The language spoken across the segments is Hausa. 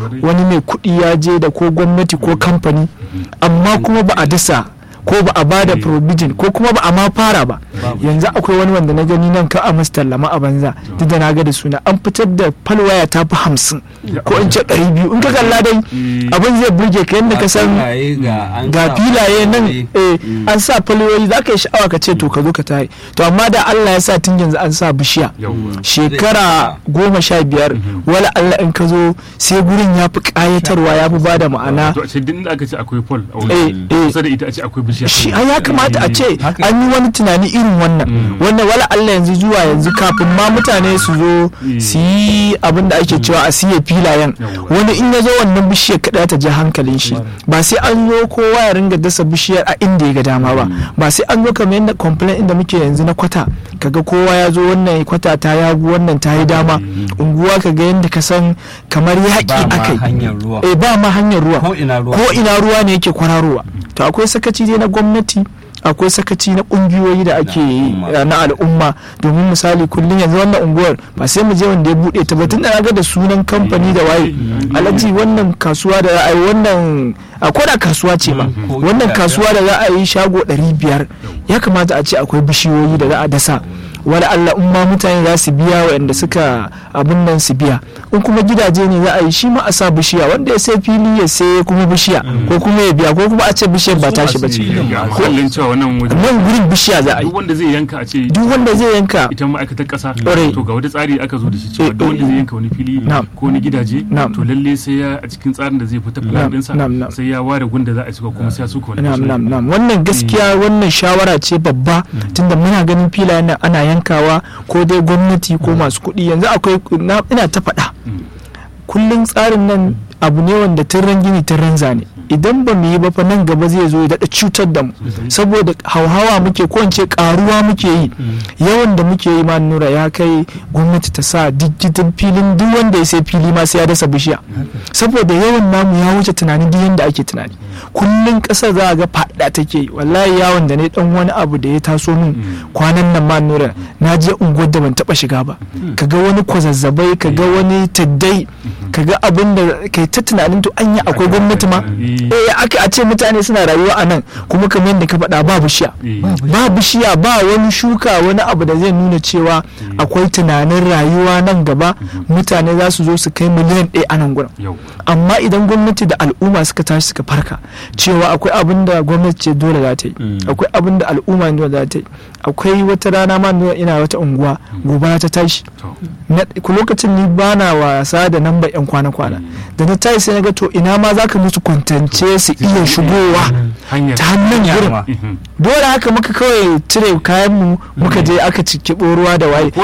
wani mai kuɗi ya je da ko gwamnati ko kamfani amma kuma ba a dasa ko ba a bada provision ko kuma ba a ma fara ba yanzu akwai wani wanda na gani nan ka a tallama a banza duk da na ga da suna an fitar da falwaya ta fi hamsin ko in ce ɗari biyu in ka kalla dai abin zai burge ka yadda ka san ga filaye nan an sa falwayoyi za ka yi sha'awa ka ce to ka zo ka tare to amma da Allah ya sa tun yanzu an sa bishiya shekara goma sha biyar wala Allah in ka zo sai gurin ya fi ƙayatarwa ya fi ba da ma'ana aka ce akwai pol kusa da ita a ce akwai bishiya shi ya kamata a ce an yi wani tunani irin wannan wannan wala Allah yanzu zuwa yanzu kafin ma mutane su zo su yi abin da ake cewa a siya filayen wani in ya zo wannan bishiyar kada ta ji hankalin shi ba sai an zo kowa ya ringa dasa bishiyar a inda ya ga dama ba ba sai an zo kamar yadda complain inda muke yanzu na kwata kaga kowa ya zo wannan kwata ta yagu wannan ta yi dama unguwa kaga yadda ka san kamar yaƙi akai eh ba ma hanyar ruwa ko ina ruwa ne yake kwararowa to akwai sakaci dai na gwamnati akwai sakaci na kungiyoyi da ake na al'umma domin misali kullum yanzu wannan unguwar ba sai mu je wanda ya bude ta ba tun da ga da sunan kamfani da waye alhaji wannan kasuwa da za a yi wannan akwai da kasuwa ce ma wannan kasuwa da za a yi shago 500 ya kamata a ce akwai bishiyoyi da za a dasa wala Allah in ma mutane za su biya waɗanda suka abin nan su biya in kuma gidaje ne za a yi shi ma a sa bishiya wanda ya sai fili ya sai kuma bishiya ko kuma ya biya ko kuma a ce bishiyar ba tashi ba ce nan gurin bishiya za a yi duk wanda zai yanka a ce duk wanda zai yanka ita ma'aikatar kasa to ga wata tsari aka zo da shi cewa duk wanda zai yanka wani fili ko wani gidaje to lalle sai ya a cikin tsarin da zai fita plan ɗinsa sai ya ware gunda za a suka kuma sai ya suka wani wannan gaskiya wannan shawara ce babba tunda muna ganin filayen nan ana yankawa ko dai gwamnati ko masu kuɗi yanzu akwai ina ta faɗa kullum tsarin nan abu ne wanda tun gini tun zane idan ba mu yi ba fa nan gaba zai zo ya daɗa cutar da mu saboda hauhawa muke ko ce karuwa muke yi yawan da muke yi ma nura ya kai gwamnati ta sa digitin filin duk wanda ya sai fili ma sai ya dasa bishiya saboda yawan namu ya wuce tunanin duk yanda ake tunani kullum ƙasar za a ga faɗa take yi wallahi yawon da ne dan wani abu da ya taso min kwanan nan ma nura na je unguwar da ban taɓa shiga ba kaga wani kwazazzabai kaga wani taddai kaga abin da kai ta tunanin to anya akwai gwamnati ma eh aka a ce mutane suna rayuwa a nan kuma kamar yadda ka faɗa ba bishiya ba bishiya ba wani shuka wani abu da zai nuna cewa akwai tunanin rayuwa nan gaba mutane za su zo su kai miliyan ɗaya a nan gurin amma idan gwamnati da al'umma suka tashi suka farka cewa akwai abin da gwamnati ce dole za ta yi akwai abin da al'umma ne za ta yi akwai wata rana ma ina wata unguwa gobara ta tashi lokacin ni bana wasa da namba yan kwana-kwana da na tashi sai na ga to ina ma za ka musu kwantance su iya shigowa ta hannun gurin dole haka muka kawai cire kayan mu muka je aka ciki ruwa da waye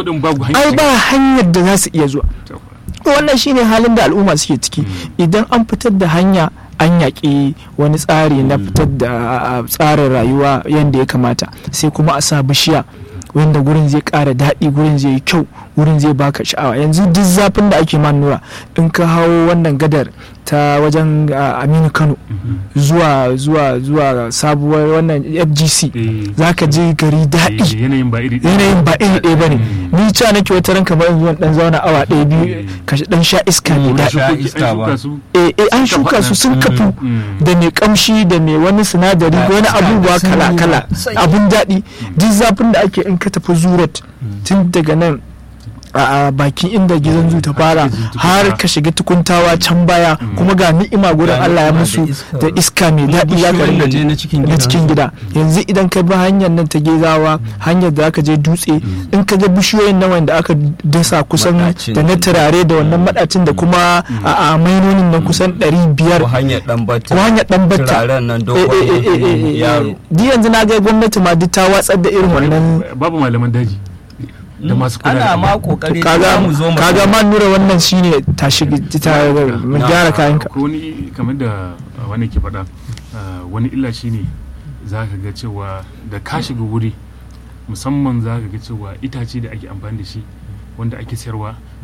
ai ba hanyar da za su iya zuwa wannan shine halin da al'umma suke ciki idan an fitar da hanya an yaƙi wani tsari na fitar da tsarin rayuwa yadda ya kamata sai kuma a sa bishiya wanda gurin zai ƙara daɗi gurin zai yi kyau gurin zai baka sha'awa yanzu duk zafin da ake nura in ka hau wannan gadar ta wajen aminu kano zuwa zuwa zuwa sabuwar wannan fgc za ka je gari daɗi yanayin ba iri ɗaya ba ne ni ca nake wata ran kamar zuwan dan zauna awa ɗaya biyu ka dan sha iska ne daɗi eh an shuka su sun kafu da mai kamshi da mai wani sinadari wani abubuwa kala kala abun daɗi duk zafin da ake in ka tafi zurat tun daga nan a bakin inda gizon zu ta fara har ka shiga tukuntawa can baya kuma ga ni'ima gurin Allah ya musu da iska mai daɗi ya ka ringa na cikin gida yanzu idan ka bi hanyar nan ta gezawa hanyar da aka je dutse in ka ga bishiyoyin nan wanda aka dasa kusan da na turare da wannan madacin da kuma a mainonin nan kusan 500 ko hanyar dan batta ko hanyar dan batta turaren nan dogon yaro di yanzu na ga gwamnati ma duk ta watsar da irin wannan babu malaman daji da masu kula ana ma kokari kaga mu zo mu kaga man nura wannan shine ta shiga ta mun gyara kayan ka ko ni kamar da wani ke faɗa wani illa shine za ka ga cewa da ka shiga wuri musamman za ka ga cewa itace da ake amfani da shi wanda ake sayarwa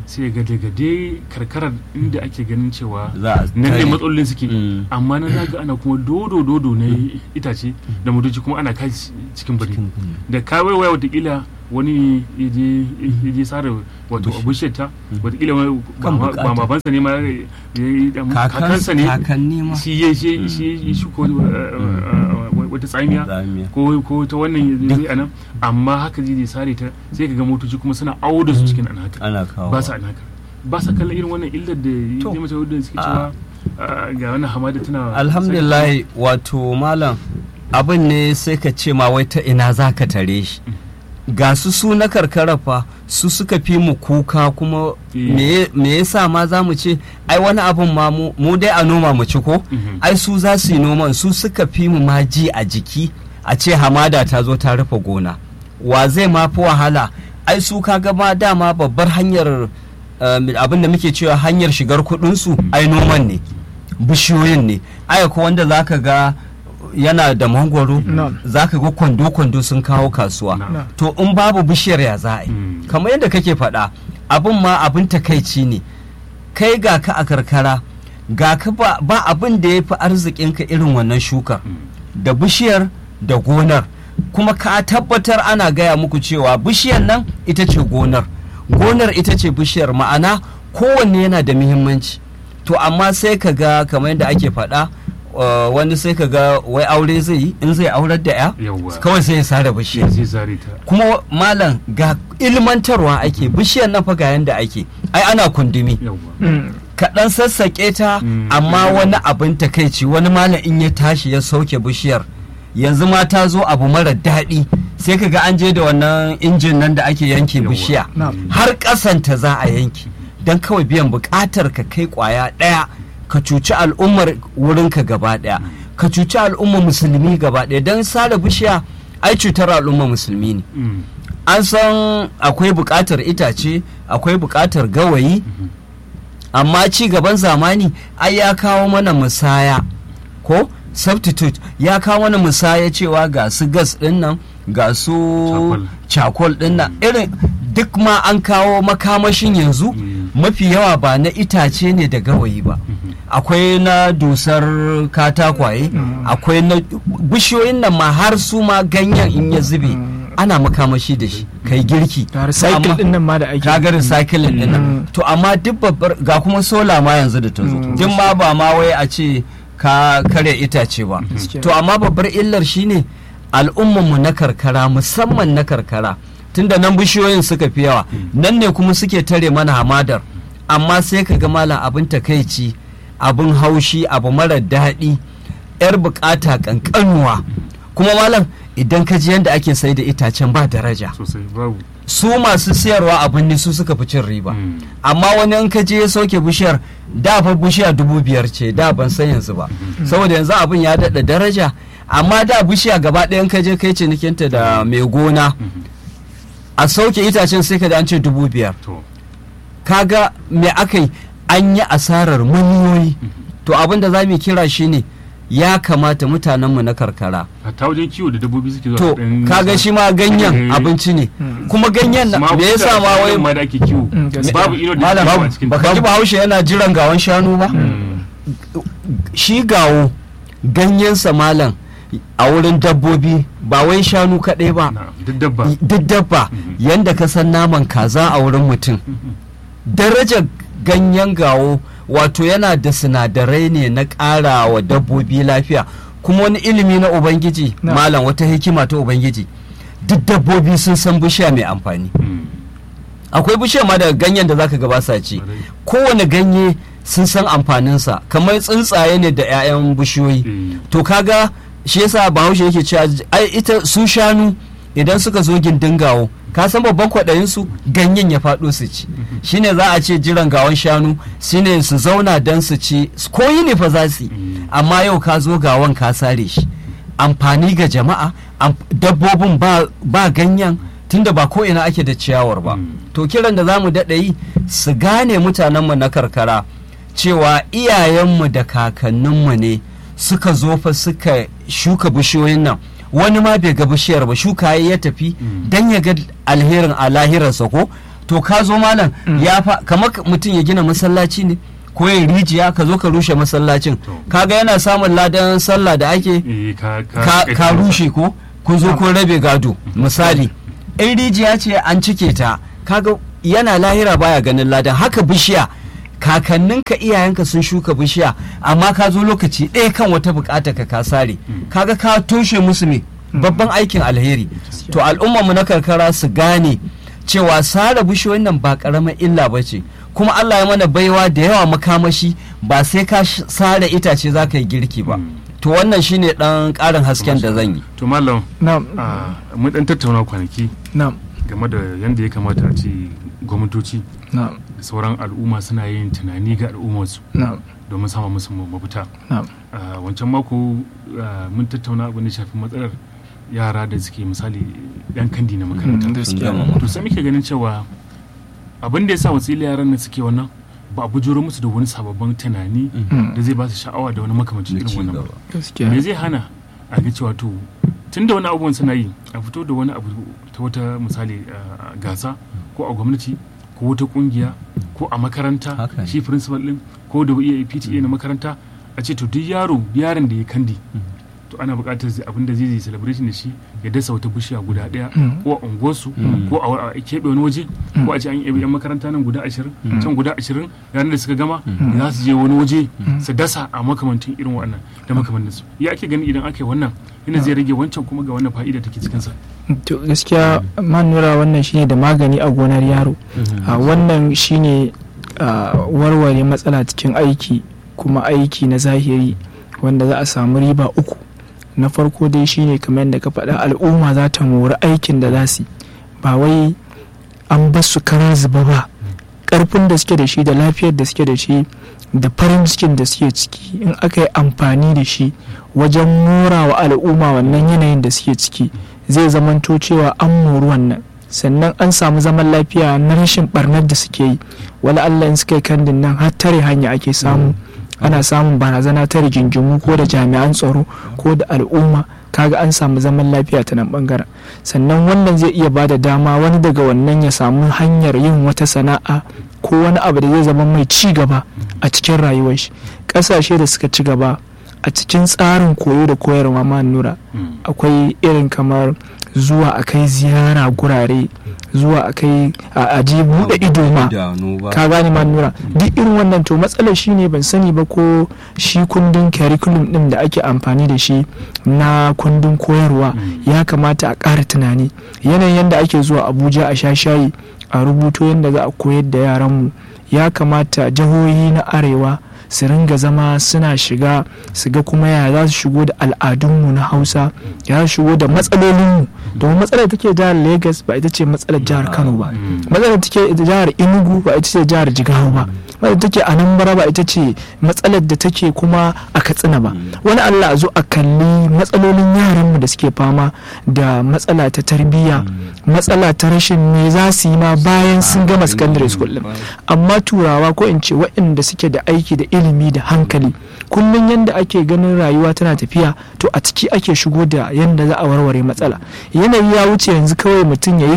sai ga daga dai karkarar inda ake ganin cewa Za a nan ne tare. matsalolin suke Mm. amma nan zaga ana kuma dodo dodo na itace da motoci kuma ana kai cikin birni da kawai waya watakila wani ya je ya je sare wato bishiyar ta watakila wani Kan ba- bukata. ba babansa ne ma ya yi dan- Kakansa- kakansa ne kakanni ma. shi ya shi shi ya shuka wani, uh, uh, wata tsamiya Tsamiya. ko ko ta wannan ya zai anan amma haka zai zai sare ta sai ka ga motoci kuma suna awo da su cikin an haka ana kawo ba sa an haka ba sa kallon irin wannan illar da To. ya mace wadda suke cewa uh, ga wannan hamada tana alhamdulillah wato malam abin ne sai ka ce ma wai ta ina za ka tare shi ga su su na karkara fa su suka fi mu kuka kuma Eh. me me yasa ma za mu ce ai wani abin ma mu mu dai a noma mu ci ko Mhm. ai su za su yi noman su suka fi mu ma ji a jiki a ce hamada ta zo ta rufe gona wa zai ma fi wahala ai su kaga ma dama babbar hanyar um, abin da muke cewa hanyar shigar kudinsu ai noman ne bishiyoyin ne ai ko wanda zaka ga yana da mangwaro Na'am. zaka ga kwando-kwando sun kawo kasuwa Na'am. to in babu bishiyar ya za a yi Mm. kamar yadda kake faɗa abin ma abin takaici ne kai ga ka a karkara ga ka ba, ba abin da ya fi arzikinka irin wannan shukar da bishiyar da gonar kuma ka tabbatar ana gaya muku cewa bishiyar nan ita ce gonar gonar ita ce bishiyar ma'ana kowanne yana da muhimmanci to amma sai ka ga kamar yadda ake faɗa uh, wani sai ka ga wai aure zai yi in zai aurar da ya Yawwa. kawai sai ya sare bishiyar zai zare ta kuma malam ga ilmantarwa ake bishiyar nan fa ga yanda ake ai ana kundumi yawwa Mm. kaɗan sassaƙe ta Mm. amma wani abin takaici wani malam in ya tashi ya sauke bishiyar yanzu ma ta zo abu mara daɗi sai ka ga an je da wannan injin nan da ake yanke Yawwa. bishiya Na'am. har ƙasanta za a yanke don kawai biyan buƙatar ka kai ƙwaya ɗaya ka cuci al'ummar wurinka gaba ɗaya ka cuci al'ummar musulmi gaba ɗaya don sare bishiya ai cutar al'ummar musulmi ne Mm. an san akwai buƙatar itace akwai buƙatar gawayi amma ci gaban zamani ai ya kawo mana musaya ko substitute ya kawo mana musaya cewa ga su gas din nan ga su Charcoal. cakol din nan irin duk ma an kawo makamashin yanzu Mm. mafi yawa ba na itace ne da gawayi ba akwai na dusar katakwaye akwai na bishiyoyin nan ma har su ma ganyen in ya zube ana makamashi da shi kai girki da recycle Amma- din nan ma da ake kaga recycling din nan to amma duk babbar ga kuma sola ma yanzu da ta zo duk ma ba ma wai a ce ka kare itace ba Gaskiya. to amma babbar illar shine al'ummanmu na karkara musamman na karkara tunda nan bishiyoyin suka fi yawa nan ne kuma suke tare mana hamadar amma sai ka ga malam abin takaici abin haushi abu mara daɗi yar bukata kankanuwa kuma malam idan ka ji yadda ake sai da itacen ba daraja sosai babu su masu siyarwa abin ne su suka fi cin riba Mm. amma wani in ka je ya sauke bishiyar da fa bishiya dubu biyar ce da ban san yanzu ba saboda yanzu abin ya daɗa daraja amma da bishiya gaba ɗaya in ka je kai cinikinta da mai gona a sauke itacen sai ka da an ce dubu biyar to kaga me aka yi an yi asarar miliyoyi to abin da za mu kira shi ne ya kamata mutanenmu na karkara hatta wajen kiwo da dabbobi suke zuwa to su ɗan- kaga shi ma ganyen Eh. abinci ne Mm. kuma ganyen na Ma me yasa kusa ma wai ma da ake kiwo Mm, gaskiya. babu ino da malam yawa a cikin baka ji bahaushe yana jiran gawan shanu ba Mm. shi gawo ganyensa malam a wurin dabbobi ba wai shanu kaɗai ba Na'am, duk dabba duk dabba yanda ka san naman kaza a wurin mutum darajar ganyen gawo wato yana da sinadarai ne na ƙara wa dabbobi lafiya kuma wani ilimi na ubangiji Na. malam wata hikima ta ubangiji duk dabbobi sun san bishiya mai amfani Mm. akwai bishiya ma da ganyen da zaka gaba sa ci Ƙwarai. kowane ganye sun san amfaninsa kamar tsuntsaye ne da 'ya'yan bishiyoyi Eh. to kaga shi yasa bahaushe yake cewa ai ita su shanu idan suka zo gindin gawo ka san babban kwaɗayin su ganyen ya faɗo su ci shine za a ce jiran gawon shanu shine su zauna don su ci ko yi ne fa za su yi Mm. amma yau ka zo gawon ka sare shi amfani ga jama'a am- dabbobin ba, ba ganyen tunda ba ko ina ake da ciyawar ba Mm. to kiran da za mu daɗa yi su gane mutanenmu na karkara cewa iyayenmu da kakanninmu ne suka zo fa suka shuka bishiyoyin nan wani ma bai ga bishiyar ba shuka ya ya tafi Mm. dan ya ga alherin a lahirarsa ko to to ka zo malam ya fa kamar mutum ya gina masallaci ne ko ya rijiya ka zo ka rushe masallacin kaga yana samun ladan sallah da ake ka rushe ko kun zo kun rabe gado misali in rijiya ce an cike ta kaga yana lahira baya ganin ladan haka bishiya kakanninka iyayenka sun shuka bishiya amma ka zo lokaci ɗaya kan wata bukata ka ka sare kaga ka toshe musu me babban aikin alheri to al'ummarmu na karkara su gane cewa sare bishiyoyin nan ba karamar illa ba ce kuma Allah ya mana baiwa da yawa makamashi ba sai ka sare itace za ka yi girki ba to wannan shine dan karin hasken da zan yi to mallam mun dan tattauna kwanaki game da yadda ya kamata a ce gwamnatoci da sauran al'umma suna yin tunani ga al'ummarsu domin sama musu mafita wancan mako mun tattauna abin da shafi matsalar yara da suke misali yan kandi na makaranta to sai muke ganin cewa abin da ya sa wasila yaran nan suke wannan ba a bujuro musu da wani sababbin tunani da zai ba su sha'awa da wani makamancin irin wannan ba me zai hana a ga cewa to tun da wani abubuwan suna yi a fito da wani abu ta wata misali gasa ko a gwamnati ko wata kungiya ko a makaranta shi principal din ko da PTA na makaranta a ce to duk yaro yaron da ya kandi to ana buƙatar abin da zai yi celebration da shi ya dasa wata bishiya guda ɗaya ko a unguwarsu ko a keɓe wani waje ko a ce an yi yan makaranta nan guda ashirin can guda ashirin ranar da suka gama za su je wani waje su dasa a makamantin irin wannan da makamantin su ya ake gani idan aka yi wannan ina zai rage wancan kuma ga wannan fa'ida take cikin sa to gaskiya man nura wannan shine da magani a gonar yaro wannan shine warware matsala cikin aiki kuma aiki na zahiri wanda za a samu riba uku na farko dai shine kamar yadda ka faɗa al'umma za ta mori aikin da za su ba wai an bar su kara zuba ba ƙarfin da suke da shi da lafiyar da suke da shi da farin cikin da suke ciki in aka yi amfani da shi wajen mora wa al'umma wannan yanayin da suke ciki zai zamanto cewa an mori wannan sannan an samu zaman lafiya na rashin barnar da suke yi wala Allah in suka yi kandin nan har tare hanya ake samu ana samun barazana ta rigingimu ko da jami'an tsaro ko da al'umma kaga an samu zaman lafiya ta nan bangaren sannan wannan zai iya bada dama wani daga wannan ya samu hanyar yin wata sana'a ko wani abu da zai zama mai ci gaba a cikin rayuwar shi ƙasashe da suka ci gaba a cikin tsarin koyo da koyarwa ma nura akwai irin kamar zuwa a kai ziyara gurare zuwa a kai a je buɗe ido ma ka gane ma nura duk irin wannan to matsalar shi ne ban sani ba ko shi kundin curriculum din da ake amfani da shi na kundin koyarwa ya kamata a ƙara tunani yanayin yadda ake zuwa abuja a sha shayi a rubuto yadda za a koyar da yaranmu ya kamata jihohi na arewa su ringa zama suna shiga su ga kuma ya za su shigo da al'adunmu na hausa ya za su shigo da matsalolinmu domin matsalar take jihar lagos ba ita ce matsalar jihar kano ba matsalar take jihar enugu ba ita ce jihar jigawa ba matsalar take anambra ba ita ce matsalar da take kuma a katsina ba wani allah a zo a kalli matsalolin yaranmu da suke fama da matsala ta tarbiyya matsala ta rashin me za su yi ma bayan sun gama secondary school din amma turawa ko in ce waɗanda suke da aiki da ilimi da hankali kullum yadda ake ganin rayuwa tana tafiya to a ciki ake shigo da yadda za a warware matsala yanayi ya wuce yanzu kawai mutum ya yi